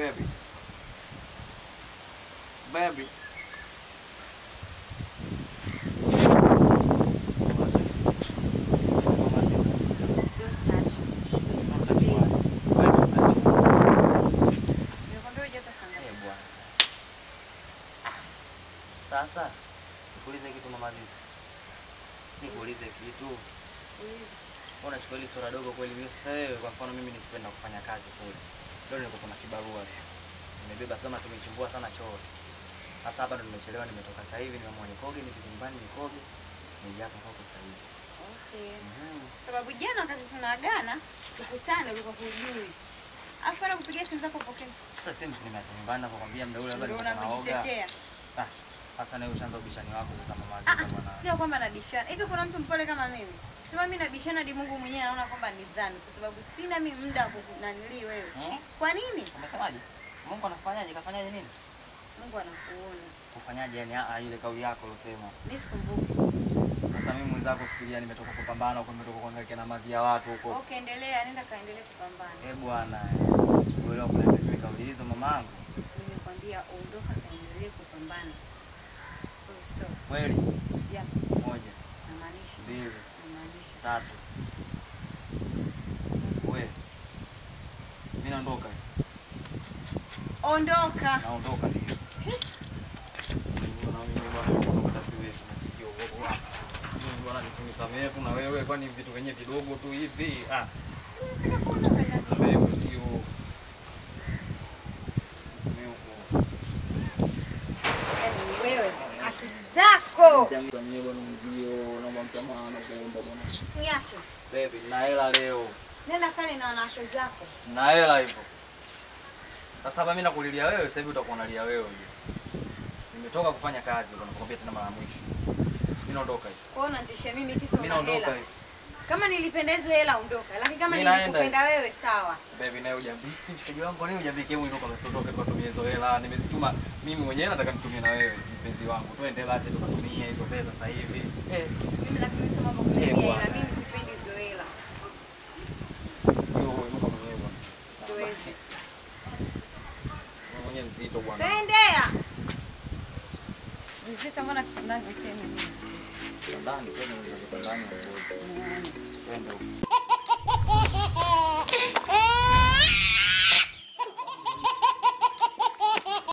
Baby. Baby. Nimekwambia uje hapa saa ngapi? Eh, bwana. Ah, Sasa nikuulize kitu mama Aziza. Nikuulize kitu. Uliza. Wewe unachukua hili swala dogo kweli mimi sasa wewe kwa mfano mimi nisipenda kufanya kazi kule. Leo niko kuna kibarua leo. Nimebeba sema tumechimbua sana choo. Sasa hapa ndo nimechelewa nimetoka sasa hivi nimeamua nikoge nipige nyumbani nikoge. Nije hapa kwako sasa hivi. Okay. Mhm. Kwa sababu jana wakati tunaagana tukutane ulikuwa hujui. Alafu kana kupigia simu zako upokee. Sasa simu si nimeacha nyumbani na kukwambia muda ule labda Ndio nilikuwa naoga. unavijitetea. Ah, sasa nawe ushaanza ubishani wako sasa mama Ah, Aziza bwana. sio kwamba nabishana. Hivi kuna mtu mpole kama mimi? Kusema mimi nabishana hadi Mungu mwenyewe anaona kwamba ni dhambi kwa sababu sina mimi muda wa kunanilii wewe. Hmm? Kwa nini? Umesemaje? Mungu anakufanyaje? Kafanyaje nini? Mungu anakuona. Kufanyaje yani ah, ile kauli yako ulosema. Mimi sikumbuki. Sasa mimi mwenzako fikiria nimetoka kupambana huko nimetoka kuangalia na madhi ya watu huko. Okay, endelea, nenda kaendelee kupambana. Eh bwana. Uelewa kuna mimi kauli hizo mamangu. Nimekwambia ondoka kaendelee kupambana. Full stop. Kweli? Yeah, Moja, namaanisha. mbili, Namaanisha. tatu. We. Mimi naondoka. Ondoka. Naondoka ndio. Bwana mimi bwana naondoka siwezi nafikio huko. Mimi bwana nisinisamehe tu na wewe kwani vitu venye vidogo tu hivi. Ah, Si unataka kuondoka dada? na wewe sio. Mimi huko. Yaani wewe akili zako. Jamii bwana mzio naomba msamaha na kuomba bwana. Niache. Baby, na hela leo. Nenda kale na wanawake zako. Na hela hivyo. Sasa hapa mimi nakulilia wewe, sasa hivi utakuwa unalia wewe uje. Nimetoka kufanya kazi huko nakwambia tena mara ya mwisho. Mimi naondoka hivi. Kwa hiyo unanitishia mimi kisa Mimi una naondoka hela. hivi. Kama nilipendezwa hela ondoka, lakini kama Mimi naenda nilikupenda wewe sawa. Baby naye hujambiki mshikaji wangu, kwa nini hujambiki? Hebu inuka basi tutoke tukatumie hizo hela. Nimezituma mimi mwenyewe nataka nitumie na wewe mpenzi wangu. Twende basi tukatumie hizo pesa sasa hivi. Eh, Mimi lakini sio mambo Eh, kuniambia bwana. hela, mimi sipendi hizo hela. hiyo inuka mwenyewe bwana. Siwezi. Wewe mwenyewe mzito bwana. Tendea. Mzito mbona tunavyosema mimi. Ndani, twende ndani. Twende huko.